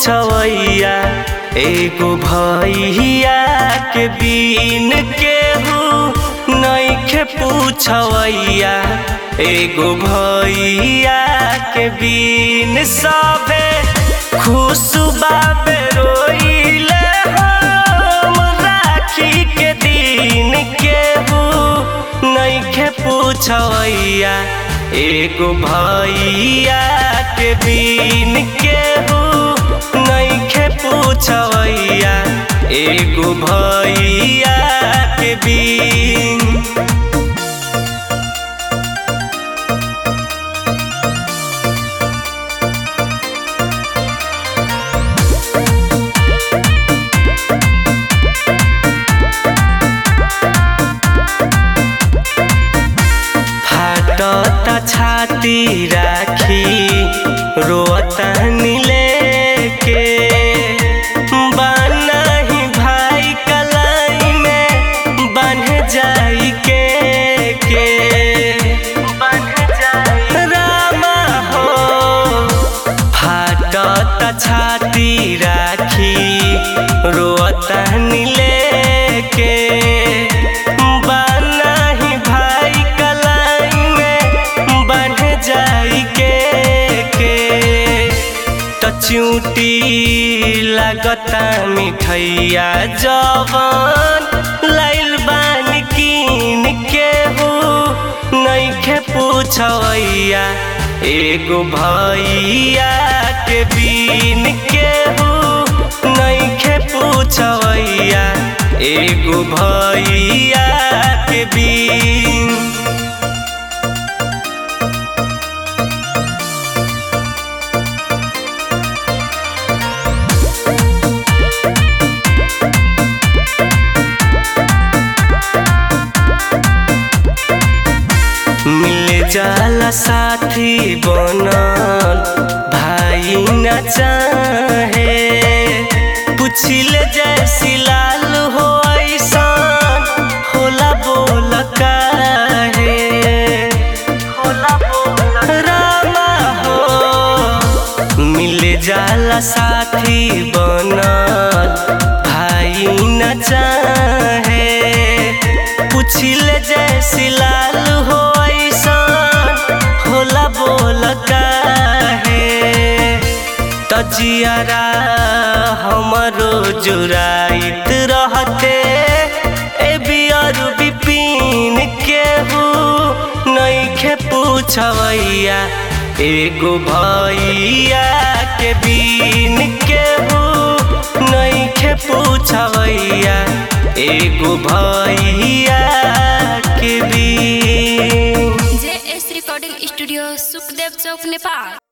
पूछवैया एगो भैया के बीन केहू नइखे पूछवैया एगो भैया के बीन सबे खुश बाबे रोइले हम राखी के दिन केहू नइखे पूछवैया एगो भैया के बीन केहू नइखे पूछवैया एगो भैया के बीन फाटता छाती राखी रोता नीले के बानही भाई कलाई में बन जाई के के बन जाई रामा हो फाटता छाती राखी रोता नीले के बानही भाई कलाई में बन जाई के के त चूटी लगता मिठैया जवन लाइल बानी कीन केहू नइखे पूछवैया एगो भैया के बीन केहू नइखे पूछवैया एगो भैया के बीन मिल जाला साथी बनल भाई न चाहे पुछिले जैसी लाल हो ऐसन होला बोल काहे होला बोल रामा हो मिल जाला साथी बनल भाई न चाहे पुछिले जैसी लाल हो ऐसन होला बोल काहे तजियारा हमरो जुराइत रहते ए बियर बिपिन केहू नइखे पूछवैया एगो भैया के बीन केहू नइखे पूछवैया एगो भैया के बीन J S recording studio Sukhdev Chowk Nepal